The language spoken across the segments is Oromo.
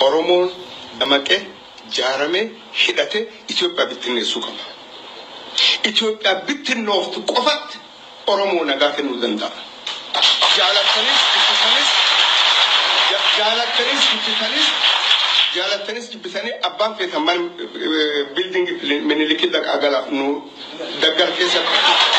Oromoon damaqee jaaramee hidhatee Itoophiyaa bittinneessuu qaba. Itoophiyaa bittinnooftu qofatti Oromoo nagaa kennuu danda'a. Jaalattanis jibbitanis jaalattanis jibbitanis jaalattanis jibbitanii abbaan feetan mana biildingi minilikii dhaqaa gala nu daggal keessatti.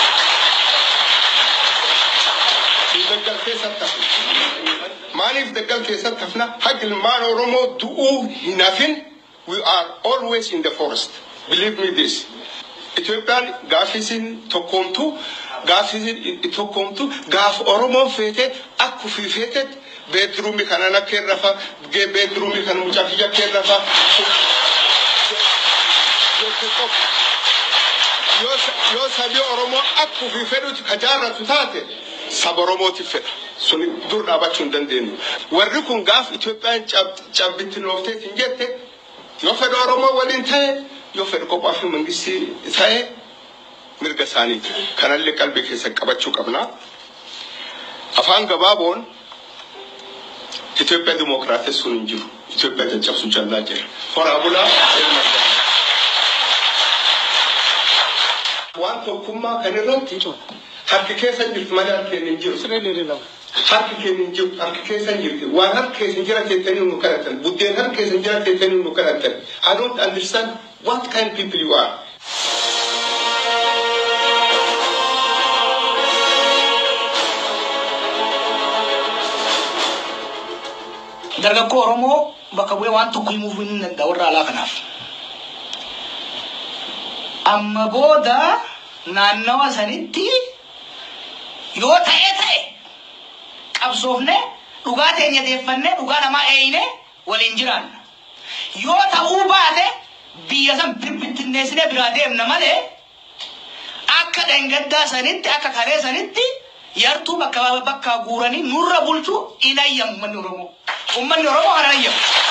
daggal keessatti hafu. Maaliif daggal keessatti hafna? Haqi ilmaan Oromoo du'uu hin hafin. We are always in the forest. Believe me this. Itoophiyaan gaafisiin tokkoomtu gaafisiin tokkoomtu gaaf Oromoon feete akka ofii feetetti beedruumii kanan akka irra fa beedruumii kan mucaa kiyya akka irra fa. Yoo sabii Oromoo akka ofii fedhutti ka jaarratu taate saba Oromootiif fedha. Suni dur dhaabachuu hin dandeenyu. Warri kun gaaf Itoophiyaan cabbitti noofteet hin jette yoo fedha Oromoo waliin ta'e yoo fedha kophaa fi mangistii ta'e mirga isaaniiti. Kanallee qalbii keessa qabachuu qabna. Afaan gabaaboon Itoophiyaa dimookiraatessuun hin jiru. Itoophiyaa caccabsuu jallaa jira. Horaa bulaa ilma waan tokkummaa kan irratti harki keessa jirti malee harki hin jiru. Harki keenya hin jiru, harki keessa hin jirti. Waan harki keessa hin jira jettanii nu kadhatan. Buddeen harki keessa hin jira jettanii nu kadhatan. I don't understand what kind of people you are. Dargaggoo Oromoo bakka bu'ee waan tokko himuuf hin danda'a warra alaa kanaaf. Amma booda naannawa sanitti yoo ta'ee ta'e qabsoofne dhugaa teenya deeffannee dhugaa namaa eeyine waliin jiraanna. Yoo ta'uu baate biyya san birbittinneessine biraa deemna malee akka dhangaddaa sanitti akka kalee sanitti yartuu bakka bakka guuranii nurra bulchuu hin ayyamu uummanni Oromoo. Uummanni Oromoo kana ayyamu.